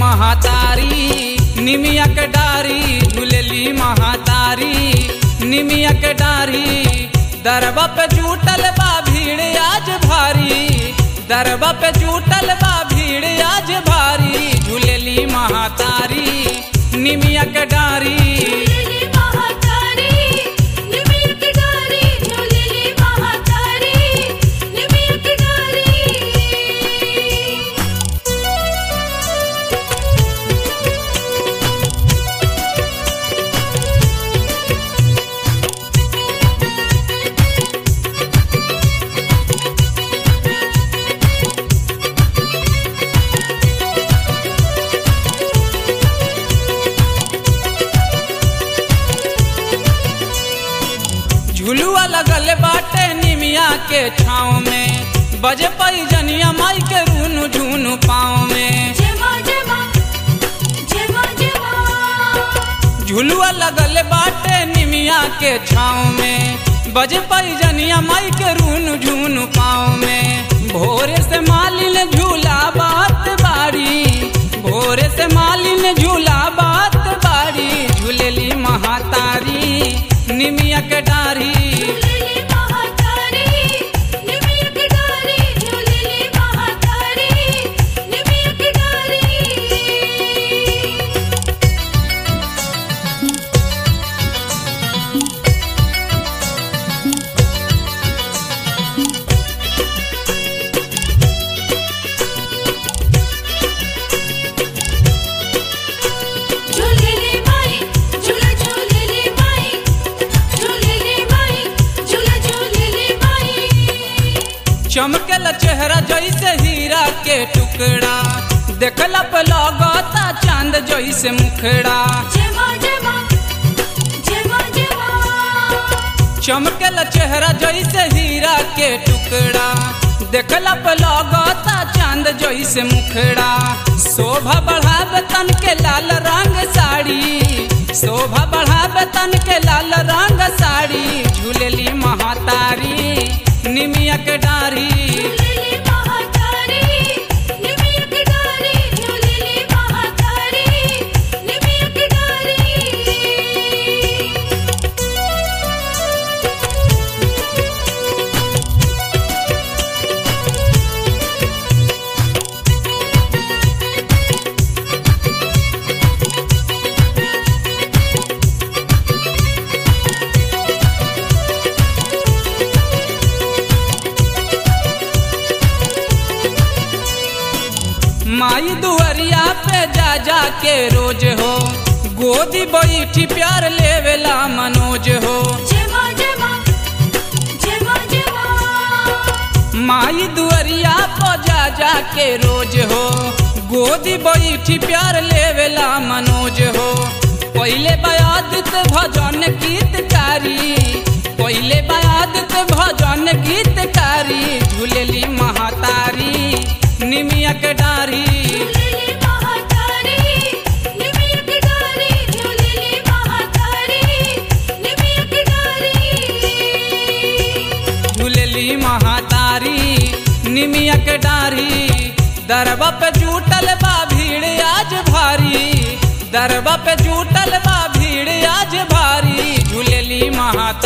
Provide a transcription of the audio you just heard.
महातारी निमिया के डारी झूलेली महातारी निमिया के डारी दरबा पे जुटल बा भीड़ आज भारी दरबा पे जुटल बा भीड़ आज भारी झूलेली महातारी निमिया के डारी झूलेली महातारी निमिया की डारी झूलेली महातारी निमिया की डारी झुलुआ लगल बाटे निमिया के छाँव में बजे पई जनिया माई के रूनु झूनु पाँव में जय मां जय मां जय मां जय मां झुलुआ लगल बाटे निमिया के छाँव में बजे पई जनिया माई के रूनु झूनु पाँव में भोरे से मालिन झूला बात बारी भोरे से मालिन झूला बात बारी झूलेली महातारी निमिया के डारी झूलेली महातारी निमिया की डारी झूलेली महातारी निमिया की डारी झूलेली माई झूला झूलेली माई झूलेली माई झूला झूलेली माई चमकल चेहरा जैसे हीरा के टुकड़ा देखला पे लगता चांद जैसे मुखड़ा जय मां जय मां जय मां जय मां चमकल चेहरा जैसे हीरा के टुकड़ा देखला पे लगता चांद जैसे मुखड़ा शोभा बढ़ावे तन के लाल रंग साड़ी शोभा बढ़ावे तन के लाल रंग साड़ी झूलेली महातारी निमिया के डारी झूलेली महातारी निमिया की डारी झूलेली महातारी निमिया की डारी माई दुआरिया पे जा जा के रोज हो गोदी बैठी प्यार लेवेला मनोज हो जय मां जय मां जय मां जय मां माई दुआरिया पे जा जा के रोज हो गोदी बैठी प्यार लेवेला मनोज हो पहले बयादित भजन गीतकारी पहले बयादित भजन गीतकारी झूलेली महातारी निमिया के डारी झूलेली महातारी निमिया की डारी झूलेली महातारी निमिया की डारी झूलेली महातारी निमिया के डारी दरबा पे जुटल बा भीड़ आज भारी दरबा पे जुटल बा भीड़ आज भारी झूलेली महातारी